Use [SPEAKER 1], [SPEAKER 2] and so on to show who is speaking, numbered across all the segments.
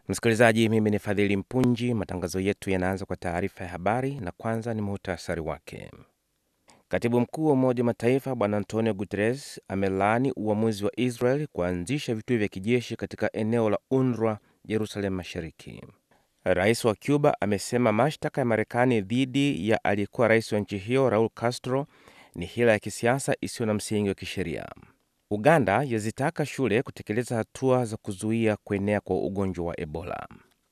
[SPEAKER 1] Msikilizaji, mimi ni Fadhili Mpunji. Matangazo yetu yanaanza kwa taarifa ya habari, na kwanza ni muhtasari wake. Katibu mkuu wa Umoja wa Mataifa Bwana Antonio Guterres amelaani uamuzi wa Israel kuanzisha vituo vya kijeshi katika eneo la UNRWA Jerusalem Mashariki. Rais wa Cuba amesema mashtaka ya Marekani dhidi ya aliyekuwa rais wa nchi hiyo Raul Castro ni hila ya kisiasa isiyo na msingi wa kisheria. Uganda yazitaka shule kutekeleza hatua za kuzuia kuenea kwa ugonjwa wa Ebola.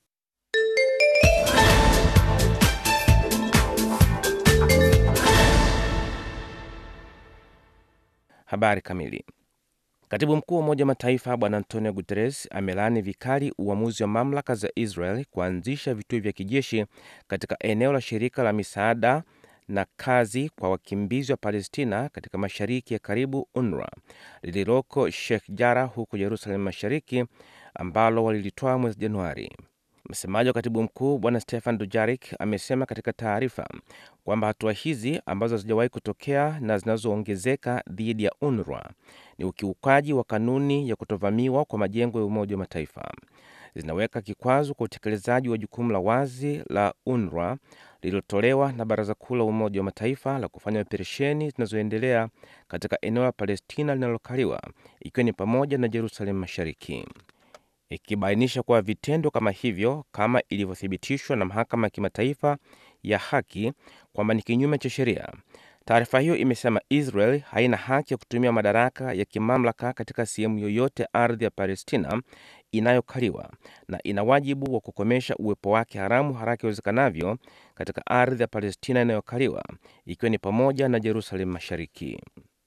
[SPEAKER 1] Habari kamili. Katibu mkuu wa Umoja wa Mataifa Bwana Antonio Guterres amelaani vikali uamuzi wa mamlaka za Israel kuanzisha vituo vya kijeshi katika eneo la shirika la misaada na kazi kwa wakimbizi wa Palestina katika mashariki ya karibu UNRWA lililoko Sheikh Jarrah huko Jerusalem Mashariki, ambalo walilitoa mwezi Januari. Msemaji wa katibu mkuu Bwana Stefan Dujarik amesema katika taarifa kwamba hatua hizi ambazo hazijawahi kutokea na zinazoongezeka dhidi ya UNRWA ni ukiukaji wa kanuni ya kutovamiwa kwa majengo ya Umoja wa Mataifa, zinaweka kikwazo kwa utekelezaji wa jukumu la wazi la UNRWA lililotolewa na Baraza Kuu la Umoja wa Mataifa la kufanya operesheni zinazoendelea katika eneo la Palestina linalokaliwa ikiwa ni pamoja na Jerusalem Mashariki, ikibainisha kuwa vitendo kama hivyo, kama ilivyothibitishwa na Mahakama ya Kimataifa ya Haki kwamba ni kinyume cha sheria. Taarifa hiyo imesema Israel haina haki ya kutumia madaraka ya kimamlaka katika sehemu yoyote ardhi ya Palestina inayokaliwa na ina wajibu wa kukomesha uwepo wake haramu haraka iwezekanavyo katika ardhi ya Palestina inayokaliwa ikiwa ni pamoja na Jerusalem Mashariki.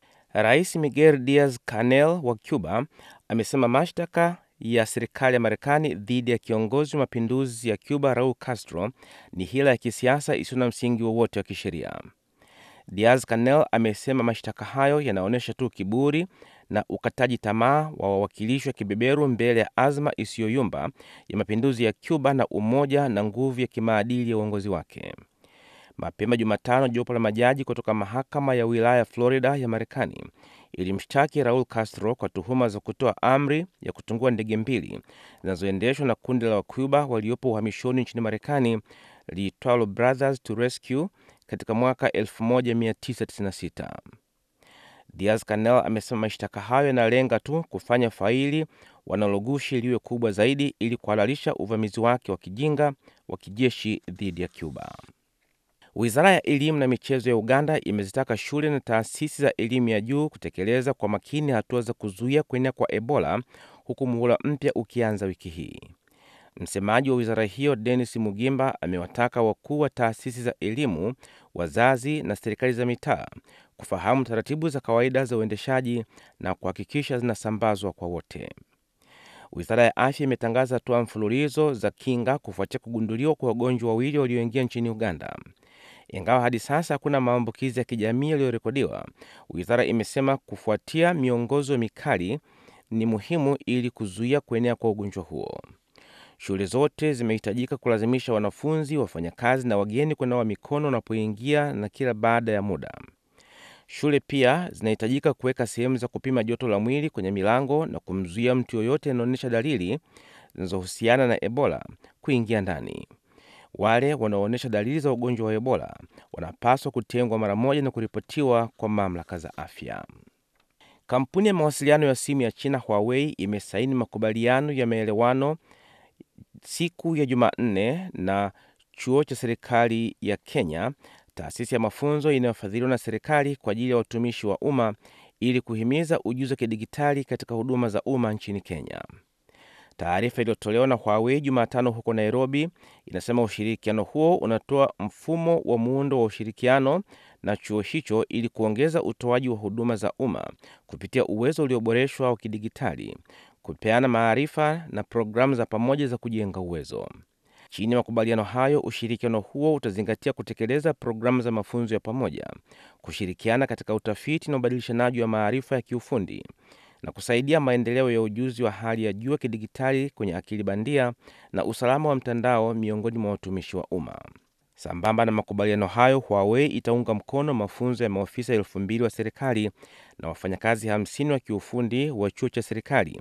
[SPEAKER 1] Rais Miguel Diaz Canel wa Cuba amesema mashtaka ya serikali ya Marekani dhidi ya kiongozi wa mapinduzi ya Cuba Raul Castro ni hila ya kisiasa isiyo na msingi wowote wa kisheria. Diaz Canel amesema mashtaka hayo yanaonyesha tu kiburi na ukataji tamaa wa wawakilishi wa kibeberu mbele ya azma isiyoyumba ya mapinduzi ya Cuba na umoja na nguvu ya kimaadili ya uongozi wake. Mapema Jumatano, jopo la majaji kutoka mahakama ya wilaya Florida ya Marekani ilimshtaki Raul Castro kwa tuhuma za kutoa amri ya kutungua ndege mbili zinazoendeshwa na kundi la Wacuba waliopo uhamishoni nchini Marekani liitwalo Brothers to Rescue katika mwaka 1996. Diaz Canel amesema mashtaka hayo yanalenga tu kufanya faili wanalogushi liwe kubwa zaidi ili kuhalalisha uvamizi wake wa kijinga wa kijeshi dhidi ya Cuba. Wizara ya elimu na michezo ya Uganda imezitaka shule na taasisi za elimu ya juu kutekeleza kwa makini hatua za kuzuia kuenea kwa Ebola huku muhula mpya ukianza wiki hii. Msemaji wa wizara hiyo Denis Mugimba amewataka wakuu wa taasisi za elimu, wazazi na serikali za mitaa kufahamu taratibu za kawaida za uendeshaji na kuhakikisha zinasambazwa kwa wote. Wizara ya afya imetangaza hatua mfululizo za kinga kufuatia kugunduliwa kwa wagonjwa wawili walioingia nchini Uganda. Ingawa hadi sasa hakuna maambukizi ya kijamii yaliyorekodiwa, wizara imesema kufuatia miongozo mikali ni muhimu ili kuzuia kuenea kwa ugonjwa huo. Shule zote zimehitajika kulazimisha wanafunzi, wafanyakazi na wageni kunawa mikono wanapoingia na kila baada ya muda. Shule pia zinahitajika kuweka sehemu za kupima joto la mwili kwenye milango na kumzuia mtu yoyote anaonyesha dalili zinazohusiana na Ebola kuingia ndani. Wale wanaoonyesha dalili za ugonjwa wa Ebola wanapaswa kutengwa mara moja na kuripotiwa kwa mamlaka za afya. Kampuni ya mawasiliano ya simu ya China Huawei imesaini makubaliano ya maelewano siku ya Jumanne na chuo cha serikali ya Kenya, taasisi ya mafunzo inayofadhiliwa na serikali kwa ajili ya watumishi wa umma ili kuhimiza ujuzi wa kidigitali katika huduma za umma nchini Kenya. Taarifa iliyotolewa na Huawei Jumatano huko Nairobi inasema ushirikiano huo unatoa mfumo wa muundo wa ushirikiano na chuo hicho ili kuongeza utoaji wa huduma za umma kupitia uwezo ulioboreshwa wa kidigitali, kupeana maarifa na programu za pamoja za kujenga uwezo. Chini ya makubaliano hayo, ushirikiano huo utazingatia kutekeleza programu za mafunzo ya pamoja, kushirikiana katika utafiti na ubadilishanaji wa maarifa ya kiufundi na kusaidia maendeleo ya ujuzi wa hali ya juu ya kidigitali kwenye akili bandia na usalama wa mtandao miongoni mwa watumishi wa umma. Sambamba na makubaliano hayo, Huawei itaunga mkono mafunzo ya maofisa elfu mbili wa serikali na wafanyakazi 50 wa kiufundi wa chuo cha serikali